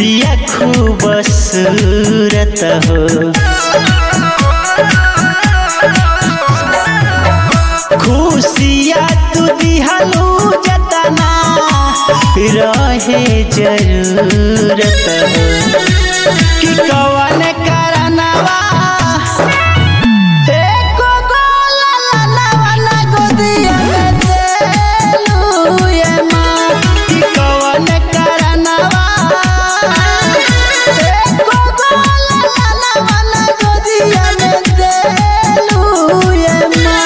बिया खूबसूरत हो खुशिया तू दिहलू जतना रहे जरूरत हो कि कवन करनवा एको गोला ललवा ना गोदिया में देलू ये माँ कि कवन करनवा एको गोला ललवा ना गोदिया में देलू ये माँ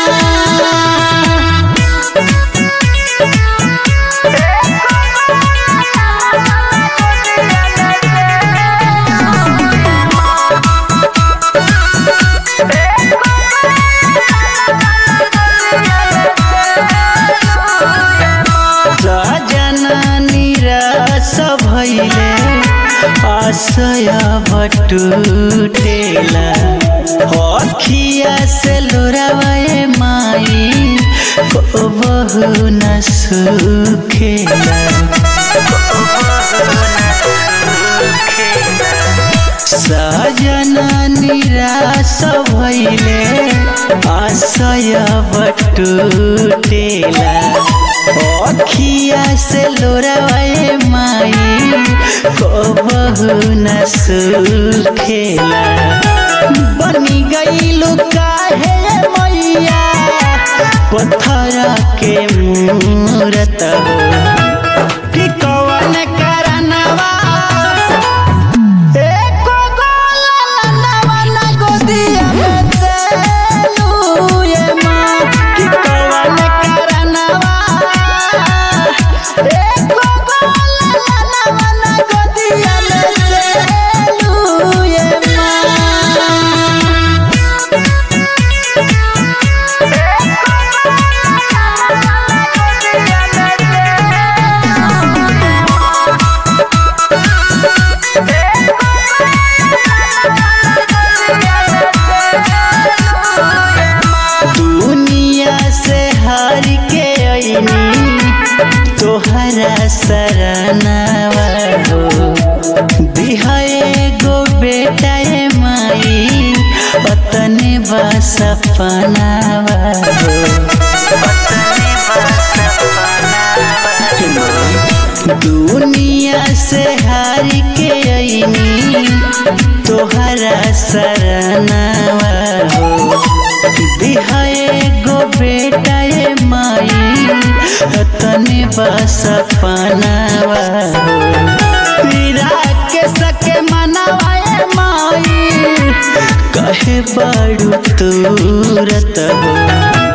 निराश भैले आशय भटुटेला अखिया से लोरावे माई को बहु न सुखेला सजन निराश भैले आशय बटुटेला अखिया से लोरावे माई को बहु न सुखेला बनी गईलू काहे मैया पत्थर के मूरत हो कि कवन करनवा एको गोला ललवा ना गोदिया में देलू ये माँ कि कवन करनवा एको गोला ललवा ना गोदिया में देलू ये माँ दुनिया से हार के अइनी तोहरा सरनावा हो दिहाए गो बेटा ए माई अतने बा सपनावा हो दुनिया से हार के अइनी तोहरा सरनावा हो दिहाए गो बेटा ए माई तने बस पनावा पीरा के सके मनावा ए माई कहे बड़ू तूरत हो